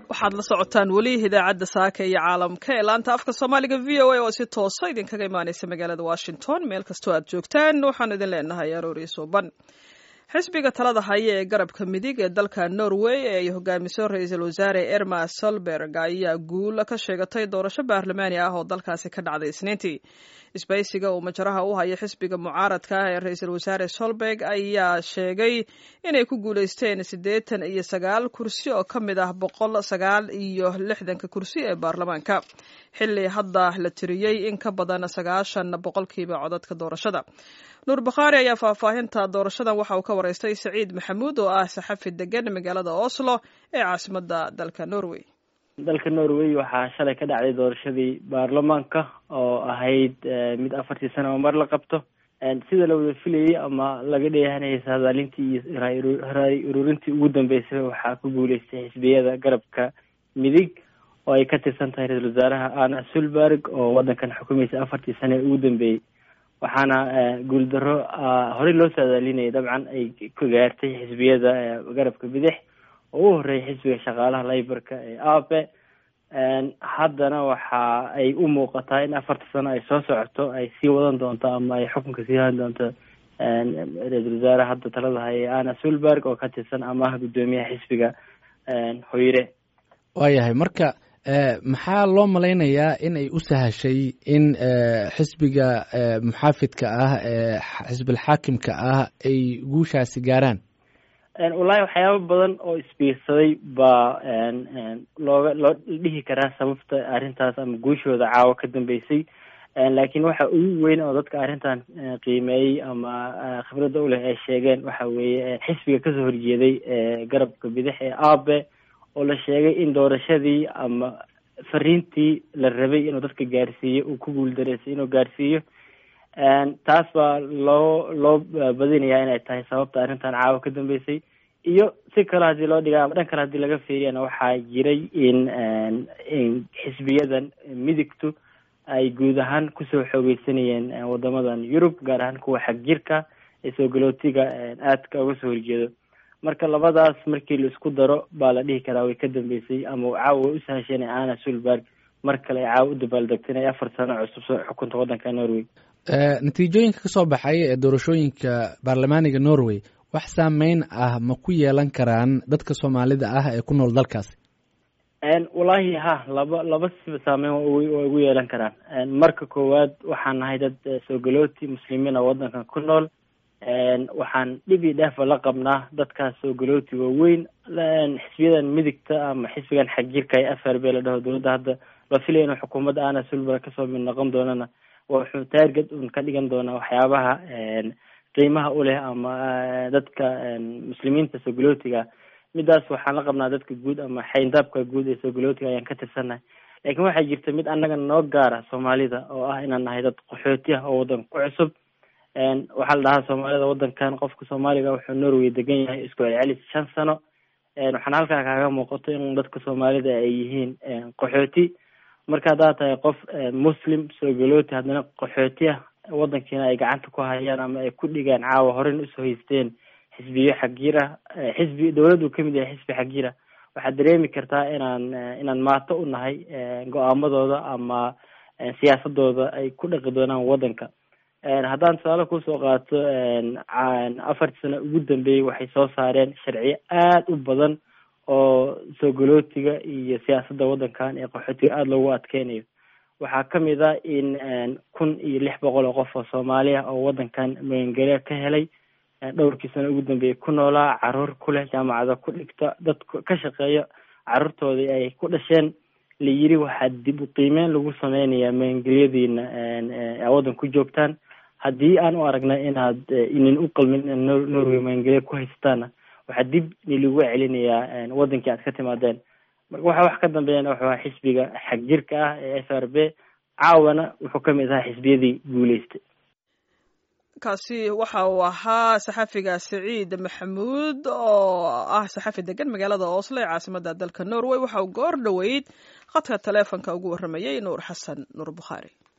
waxaad la socotaan weli idaacadda saaka iyo caalamka ee laanta afka soomaaliga v o a oo si toosa idinkaga imaaneysa magaalada washington meel kastoo aad joogtaan waxaanu idin leenahay aroori suuban xisbiga talada haya ee garabka midig ee dalka norway ee ay hogaamiso ra-iisul wasaare erma solberg ayaa guul ka sheegatay doorasho baarlamaani ah oo dalkaasi ka dhacday isniintii isbaysiga uu majaraha u haya xisbiga mucaaradka ah ee ra-iisul wasaare solberg ayaa sheegay inay ku guuleysteen siddeetan iyo sagaal kursi oo ka mid ah boqol sagaal iyo lixdanka kursi ee baarlamaanka xilli hadda la tiriyey in ka badan sagaashan boqolkiiba codadka doorashada nuur bakhaari ayaa faahfaahinta doorashadan waxa uu ka wareystay saciid maxamuud oo ah saxafi degan magaalada oslo ee caasimada dalka norway dalka norway waxaa shalay ka dhacday doorashadii baarlamaanka oo ahayd mid afartii sano oo mar la qabto sida la wada filayay ama laga dheehanayay saadaalintii iyo raay ururintii ugu dambeysay waxaa ku guuleystay xisbiyada garabka midig oo ay ka tirsan tahay ra-isul wasaaraha ana sulberg oo wadankan xukumaysa afartii sano ee ugu dambeeyey waxaana guuldaro horey loo saadaalinayay dabcan ay ka gaartay xisbiyada garabka bidix oo u horeeyay xisbiga shaqaalaha layborka ee ape haddana waxa ay u muuqataa in afarta sano ay soo socoto ay sii wadan doonto ama ay xukunka sii hadan doonto ra-isul wasaare hadda talada haya ana sulberg oo ka tirsan amaha guddoomiyaha xisbiga hoyre waayahay marka maxaa loo malaynayaa in ay u sahashay in xisbiga muxaafidka ah ee xisbilxaakimka ah ay guushaasi gaaraan wallahi waxyaaba badan oo isbiirsaday baa looga loo dhihi karaa sababta arrintaas ama guushooda caawa ka dambeysay laakiin waxa ugu weyn oo dadka arrintan qiimeeyey ama khibradda uleh ay sheegeen waxa weeye xisbiga kasoo horjeeday garabka bidix ee abe oo la sheegay in doorashadii ama fariintii la rabay inuu dadka gaarsiiyo uu ku guuldareysay inuu gaarsiiyo taas baa loo loo badinayaa inay tahay sababta arrintan caawa ka dambeysay iyo si kale haddii loo dhiga ama dhan kale haddii laga fiiriyana waxaa jiray in in xisbiyadan midigtu ay guud ahaan kusoo xoogeysanayeen wadamadan yurub gaar ahaan kuwa xag jirka ee soogolootiga aadka uga soo horjeedo marka labadaas markii la isku daro baa la dhihi karaa way ka dambeysay ama caawa way u sahasheen ana sulberg mar kale ay caawa u dabaaldegtay inay afar sano cusub soo xukunta waddanka norway natiijooyinka kasoo baxay ee doorashooyinka baarlamaaniga norway wax saameyn ah ma ku yeelan karaan dadka soomaalida ah ee ku nool dalkaasi wallahi ha laba laba siba saameyn waa ugu yeelan karaan marka koowaad waxaan nahay dad soogalooti muslimiina waddankan ku nool waxaan dhib iyo dheefa la qabnaa dadkaas soogalooti waaweyn xisbiyadan midigta ama xisbigan xagjirka ee f r b la dhaho dowladda hadda la filaya inuu xukuumadda ana sulber kasoo mid noqon doonana wuxuu taarget un ka dhigan doonaa waxyaabaha qiimaha u leh ama dadka muslimiinta soogolootiga midaas waxaan la qabnaa dadka guud ama xayndaabka guud ee soogolootiga ayaan ka tirsannahay laakiin waxaa jirta mid annaga noo gaara soomaalida oo ah inaan nahay dad qaxooti ah oo waddanka ku cusub waxaa la dhahaa soomaalida waddankan qofka soomaaliga wuxuu norway degan yahay isku celcelis shan sano waxaana halkaa kaaga muuqato in dadka soomaalida ay yihiin qaxooti marka haddaad tahay qof muslim soogolooti haddana qaxooti ah waddankiina ay gacanta ku hayaan ama ay ku dhigaan caawa horen usoo haysteen xisbiyo xagjira xisbi dowladdu kamid yahay xisbi xagjira waxaad dareemi kartaa inaan inaan maato u nahay go-aamadooda ama siyaasadooda ay ku dhaqi doonaan waddanka haddaan tusaale kusoo qaato afartii sano ugu dambeeyey waxay soo saareen sharciyo aada u badan oo soogolootiga iyo siyaasadda waddankan ee qaxootiga aada loogu adkeynayo waxaa kamid a in kun iyo lix boqol oo qof oo soomaali ah oo waddankan magangelya ka helay dhowrkii sano ugu dambeeyey ku noolaa caruur ku leh jaamacada ku dhigta dad ka shaqeeya caruurtoodii ay ku dhasheen la yiri waxaa dib u qiimeyn lagu sameynayaa magangelyadiina a waddan ku joogtaan haddii aan u aragnay inaad inin u qalmin in norway magangelya ku haystaana waxaa dib nilagu celinayaa waddankii aad ka timaadeen marka waxa wax ka dambeeyana wuxuu ahaa xisbiga xag jirka ah ee f r b caawana wuxuu kamid ahaa xisbiyadii guuleystay kaasi waxa uu ahaa saxafiga saciid maxamuud oo ah saxafi degan magaalada oslo ee caasimada dalka norway waxa uu goor dhoweyd khadka taleefonka ugu warramayey nuur xasan nuur bukhaari